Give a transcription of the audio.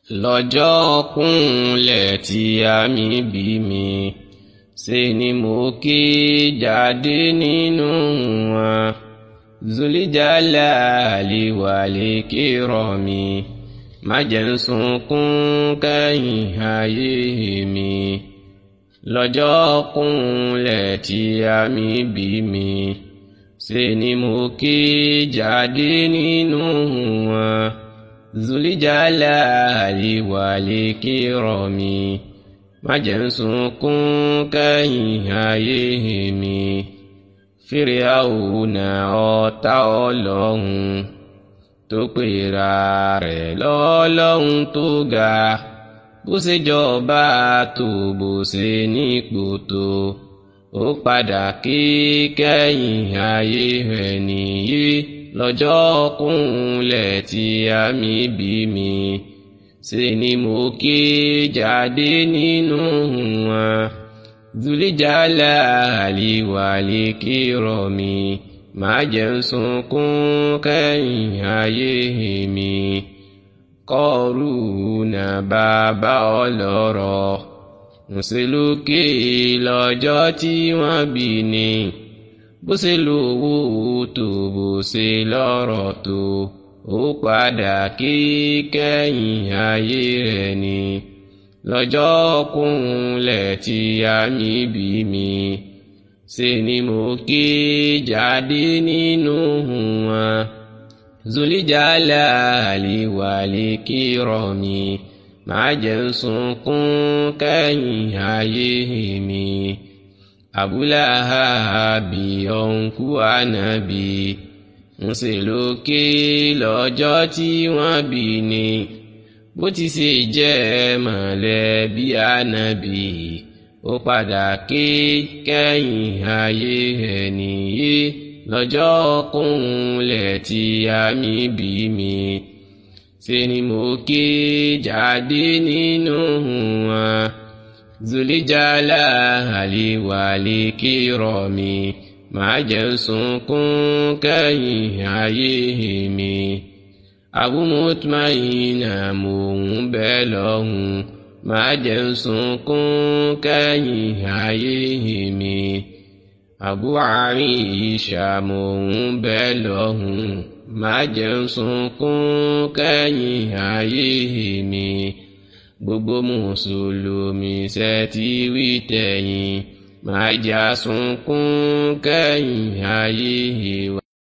lọ́jọ́ kúnlẹ̀ tí àmì bí mi ṣe ni mo ké jáde nínú wọn zulijala àlewàlè kérò mi má jẹ́ ń sunkún kẹ́yìn ayé mi lọ́jọ́ kúnlẹ̀ tí àmì bí mi ṣe ni mo ké jáde nínú wọn zulijala àlewàlè kérò mi má jẹ́ ń sunkún kẹ́yìn ayé mi fíríàwùnà ọ̀tá ọlọ́run tó pera rẹ̀ lọ́lọ́run tó ga bó ṣe jọba tó bó ṣe nípò tó ó padà kí kẹ́yìn ayé rẹ̀ nìyí lọ́jọ́ kúnlẹ̀ tí àmì bí mi ṣe ni mo ké jáde nínú wọn zulijala àlìwàlì kírọ̀ mi má jẹ́ ń sunkún kẹ́yìn ayé mi kọ́ọ̀rù nà bàbá ọlọ́rọ̀ ńṣelókè lọ́jọ́ tí wọ́n bí ni bó ṣe lówó tó bó ṣe lọ́rọ̀ tó ó padà kí kẹ́yìn ayé rẹ̀ ni lọ́jọ́ kúnlẹ̀ tí àmì bí mi ṣe ni mo ké jáde nínú wọn zulijala àlewàlè kírọ̀ mi má jẹ́ ń sunkún kẹ́yìn ayé mi abúláhàbí ọ̀nkú ànábì ń ṣe lókè lọ́jọ́ tí wọ́n bí ni bó ti ṣe jẹ́ mọ̀lẹ́bí ànábì ó padà ké kẹ́yìn ayé ẹ̀ nìyí lọ́jọ́ kúnlẹ̀ tí àmì bí mi ṣe ni mo ké jáde nínú wọn zulijala àlewàlè kírọ̀ mi má jẹ́ ń sunkún kẹ́yìn ayé mi abúmọ́tmáyìnà mò ń bẹ lọ́hùn má jẹ́ ń sunkún kẹ́yìn ayé mi Abu Aisha mò ń bẹ lọ́hùn má jẹ́ ń sunkún kẹ́yìn ayé mi gbogbo mùsùlùmí ṣe ti wí tẹ̀yìn má jà sunkún kẹ́yìn ayé wa.